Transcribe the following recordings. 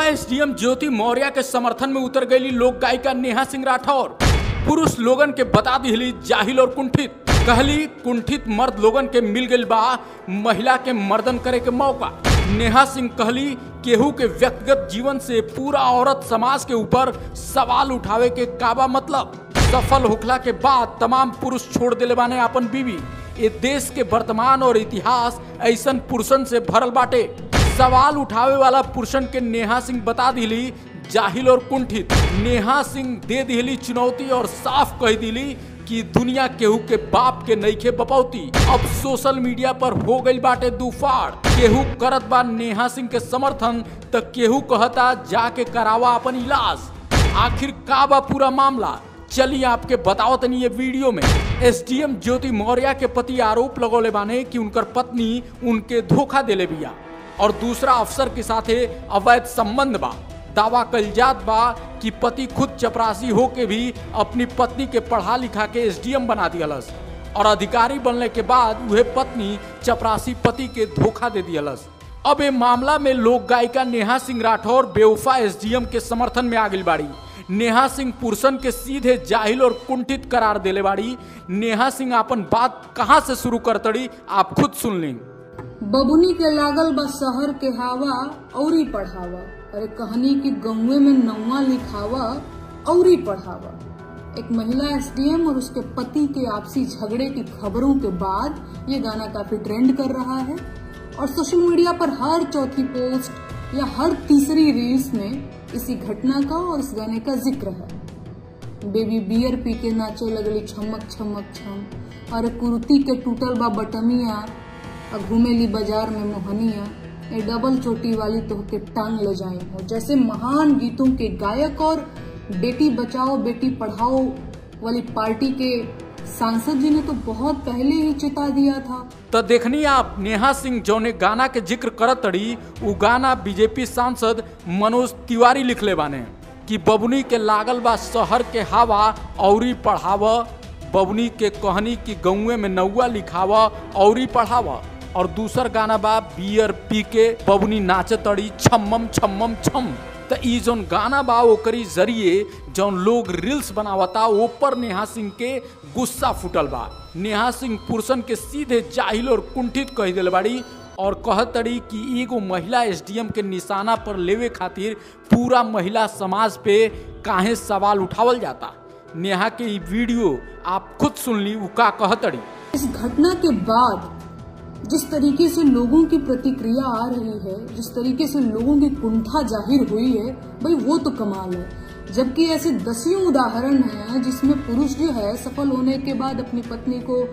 SDM ज्योति मौर्य के समर्थन में उतर गई लोक गायिका नेहा सिंह राठौर पुरुष लोगन के बता दिली जाहिल और कुंठित कहली कुंठित मर्द लोगन के मिल गई बा महिला के मर्दन करे के मौका नेहा सिंह कहली केहू के व्यक्तिगत जीवन से पूरा औरत समाज के ऊपर सवाल उठावे के काबा मतलब सफल होखला के बाद तमाम पुरुष छोड़ दिले बाने अपन बीवी ये देश के वर्तमान और इतिहास ऐसन पुरुषन से भरल बाटे सवाल उठावे वाला पुरुषन के नेहा सिंह बता दिली जाहिल और कुंठित नेहा सिंह दे दिली चुनौती और साफ कह दिली कि दुनिया केहू के बाप के नईखे बपौती अब सोशल मीडिया पर हो गई बाटे दूफाड़ केहू करत बा नेहा सिंह के समर्थन त केहू कहता जाके करावा अपन इलाज आखिर का बा पूरा मामला चलिए आपके बताओ तनी ये वीडियो में एसडीएम ज्योति मौर्य के पति आरोप लगौले बाने कि उनकर पत्नी उनके धोखा देले बिया और दूसरा अफसर के साथे अवैध संबंध बा दावा कल जात बा कि पति खुद चपरासी हो के भी अपनी पत्नी के पढ़ा लिखा के एसडीएम बना दियलस और अधिकारी बनने के बाद वह पत्नी चपरासी पति के धोखा दे दियलस अब ये मामला में लोक गायिका नेहा सिंह राठौर बेवफा एसडीएम के समर्थन में आ गई बाड़ी नेहा सिंह पुरुषन के सीधे जाहिल और कुंठित करार देले बाड़ी नेहा सिंह अपन बात कहाँ से शुरू करतड़ी आप खुद सुन लें बबुनी के लागल बा शहर के हवा औरी पढ़ावा अरे कहानी की गौवे में नौवा लिखावा औरी पढ़ावा एक महिला एसडीएम और उसके पति के आपसी झगड़े की खबरों के बाद ये गाना काफी ट्रेंड कर रहा है और सोशल मीडिया पर हर चौथी पोस्ट या हर तीसरी रील्स में इसी घटना का और इस गाने का जिक्र है बेबी बियर पी के नाचे लगली छमक छमक छम अरे कुर्ती के टूटल बा बटमिया और घूमेली बाजार में मोहनिया ये डबल चोटी वाली तो के टांग ले जाए हो जैसे महान गीतों के गायक और बेटी बचाओ बेटी पढ़ाओ वाली पार्टी के सांसद जी ने तो बहुत पहले ही चिता दिया था तो देखनी आप नेहा सिंह जौने गाना के जिक्र करत तड़ी उ गाना बीजेपी सांसद मनोज तिवारी लिखले बाने कि बबुनी के लागल बा शहर के हवा औरी पढ़ाव बबुनी के कहनी की गौए में नौआ लिखाव औरी पढ़ाव और दूसर गाना बा बियर पी के बबुनी नाचे तड़ी छम्मम छम्मम छम तो ई जौन गाना बा ओकरी जरिए जौन लोग रील्स बनावता ऊपर नेहा सिंह के गुस्सा फुटल बा नेहा सिंह पुरुषन के सीधे जाहिल और कुंठित कह दिल बाड़ी और कहतड़ी कि एगो महिला एसडीएम के निशाना पर लेवे खातिर पूरा महिला समाज पे काहे सवाल उठावल जाता नेहा के ई वीडियो आप खुद सुन ली उ का कहतड़ी इस घटना के बाद जिस तरीके से लोगों की प्रतिक्रिया आ रही है जिस तरीके से लोगों की कुंठा जाहिर हुई है भाई वो तो कमाल है जबकि ऐसे दसियों उदाहरण हैं जिसमें पुरुष जो है सफल होने के बाद अपनी पत्नी को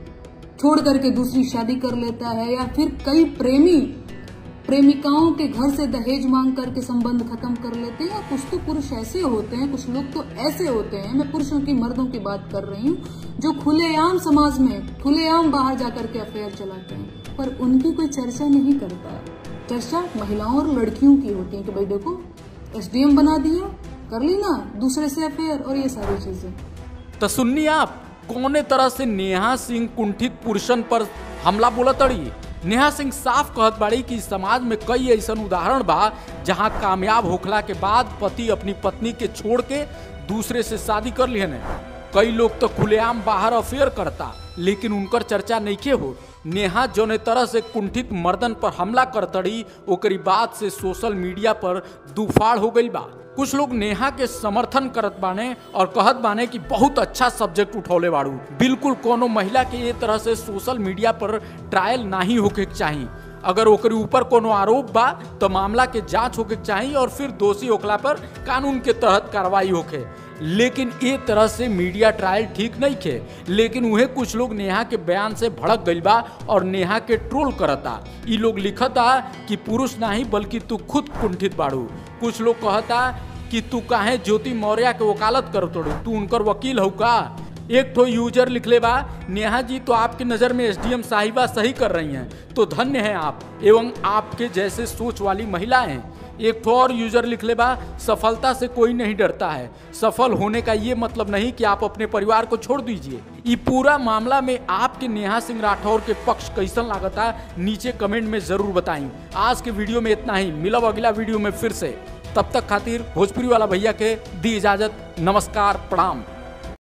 छोड़ करके दूसरी शादी कर लेता है या फिर कई प्रेमी प्रेमिकाओं के घर से दहेज मांग करके संबंध खत्म कर लेते हैं कुछ तो पुरुष ऐसे होते हैं कुछ लोग तो ऐसे होते हैं मैं पुरुषों की मर्दों की बात कर रही हूँ जो खुलेआम समाज में खुलेआम बाहर जाकर के अफेयर चलाते हैं पर उनकी कोई चर्चा नहीं करता है चर्चा महिलाओं और लड़कियों की होती है कि भाई देखो एसडीएम बना दिया कर ली ना दूसरे से अफेयर और ये सारी चीजें तो सुननी आप कौने तरह से नेहा सिंह कुंठित पुरुषन पर हमला बोला तड़ी नेहा सिंह साफ कहत बाड़ी कि समाज में कई ऐसा उदाहरण बा जहां कामयाब होखला के बाद पति अपनी पत्नी के छोड़ के दूसरे से शादी कर लिए ने कई लोग तो खुलेआम बाहर अफेयर करता लेकिन उनकर चर्चा नहीं हो नेहा जौने तरह से कुंठित मर्दन पर हमला करतड़ी ओकरी बात से सोशल मीडिया पर दुफाड़ हो गई बा कुछ लोग नेहा के समर्थन करत बाने और कहत बाने कि बहुत अच्छा सब्जेक्ट उठौले बाड़ू बिल्कुल कोनो महिला के ये तरह से सोशल मीडिया पर ट्रायल नहीं होके के चाहिए अगर ओकरे ऊपर कोनो आरोप बा तो मामला के जांच होके के चाहिए और फिर दोषी होखला पर कानून के तहत कार्रवाई होके लेकिन ये तरह से मीडिया ट्रायल ठीक नहीं खे लेकिन उहे कुछ लोग नेहा के बयान से भड़क गई बा और नेहा के ट्रोल करता ई लोग लिखता कि पुरुष नहीं बल्कि तू खुद कुंठित बाड़ू कुछ लोग कहता कि तू काहे ज्योति मौर्य के वकालत कर तोड़ू तू उनकर वकील हो का एक ठो यूजर लिख ले बा नेहा जी तो आपकी नज़र में एसडीएम साहिबा सही कर रही हैं तो धन्य हैं आप एवं आपके जैसे सोच वाली महिलाएं एक ठो और यूजर लिख ले बा सफलता से कोई नहीं डरता है सफल होने का ये मतलब नहीं कि आप अपने परिवार को छोड़ दीजिए ये पूरा मामला में आपके नेहा सिंह राठौर के पक्ष कैसन लागता नीचे कमेंट में जरूर बताएं आज के वीडियो में इतना ही मिलब अगला वीडियो में फिर से तब तक खातिर भोजपुरी वाला भैया के दी इजाजत नमस्कार प्रणाम